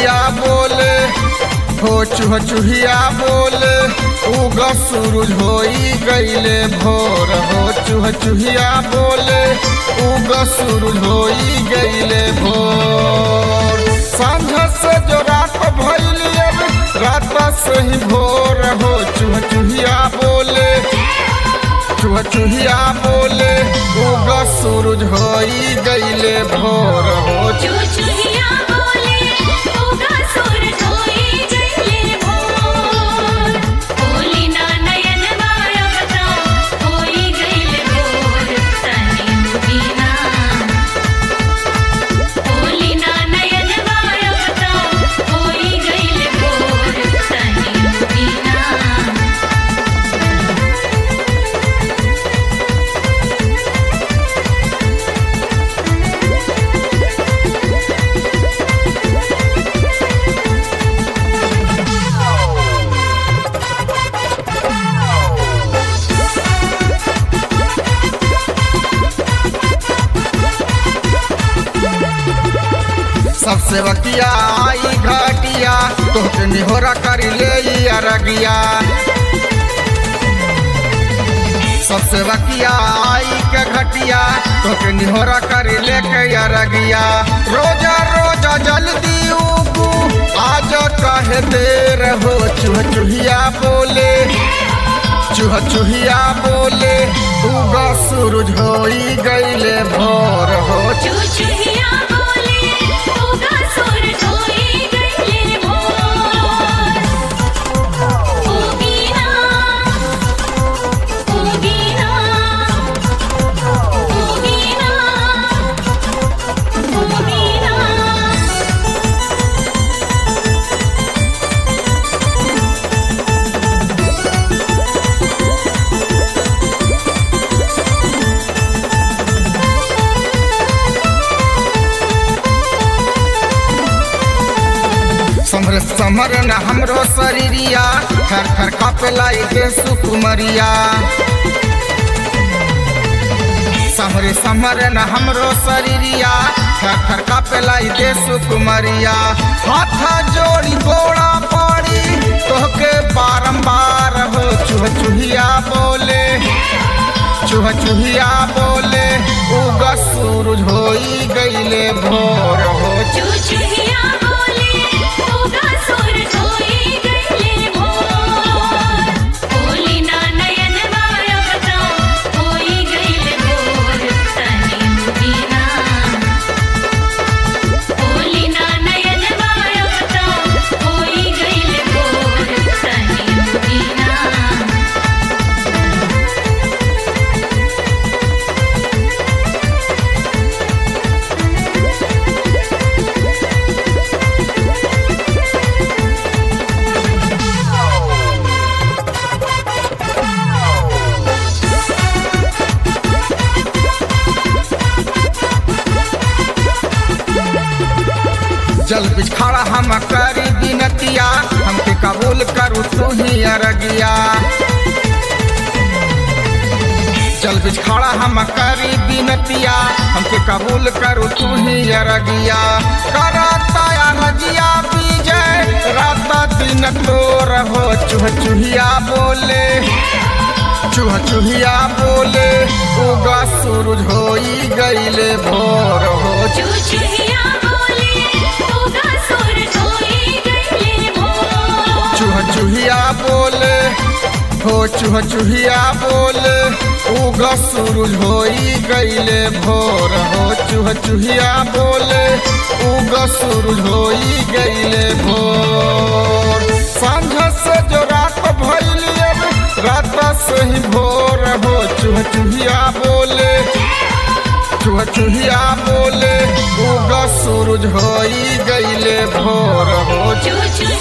चुहिया बोले हो चुह चुहिया बोले उग सूरज होई गईले भोर हो चुह चुहिया बोले उग सूरज होई गईले भोर सांझ से जो रात भइली अब रात से ही भोर हो चुह चुहिया बोले चुह चुहिया बोले उग सूरज होई गईले भोर हो चुचुहिया बोले उगा सूरज होई गईले भोर बोली ना नयन बाया बता होई गईले भोर तनी मुदीना बोली ना नयन बाया बता होई गईले भोर तनी मुदीना सबसे बकिया आई घाटिया तोहके निहोरा करी ले ई अरगिया सबसे बकिया आई के घटिया तोहके निहोरा करी ले के अरगिया रोजा रोजा जल्दी उगू आज कहे देर हो चुह चुहिया बोले चुह चुहिया बोले उगा सूरज होई गईले भोर हो चुचुहिया बोले उगा सूरज होई गईले भोर उगीना उगीना उगीना उगीना समर समर न हमरो शरीरिया थर थर कापेला के सुकुमरिया समरे समर न हमरो शरीरिया थर थर कापेला के सुकुमरिया हाथ जोड़ी गोड़ा पड़ी तोहके बारंबार हो चुह चुहिया बोले चुह चुहिया बोले उगा सूरज होई गईले भोर हो चुचुहिया बोले उगा सूरज होई गईले भोर बोली ना नयन बाया बता होई गईले भोर तनी मुदीना बोली ना नयन बाया बता होई गईले भोर तनी मुदीना जल बिछाड़ा हम करी बिनतिया हमके कबूल करू तू ही अरगिया जल बिछाड़ा हम करी बिनतिया हमके कबूल करू तू ही अरगिया करता रजिया विजय रात दिन तोर हो चुह चुहिया बोले चुह चुहिया बोले उगा सूरज होई गईले भोर हो चुचुहिया बोले उगा सूरज होई गईले भोर चूह चूहिया बोले हो चूह चूहिया बोले उगा सूरज होई गईले भोर हो चूह चूहिया बोले उगा सूरज होई गईले भोर सांझ से जो रात भइली अब रात से ही भोर हो चूह चूहिया बोले चूह चूहिया बोले उगा सूरज होई गईले भोर हो चुचुहिया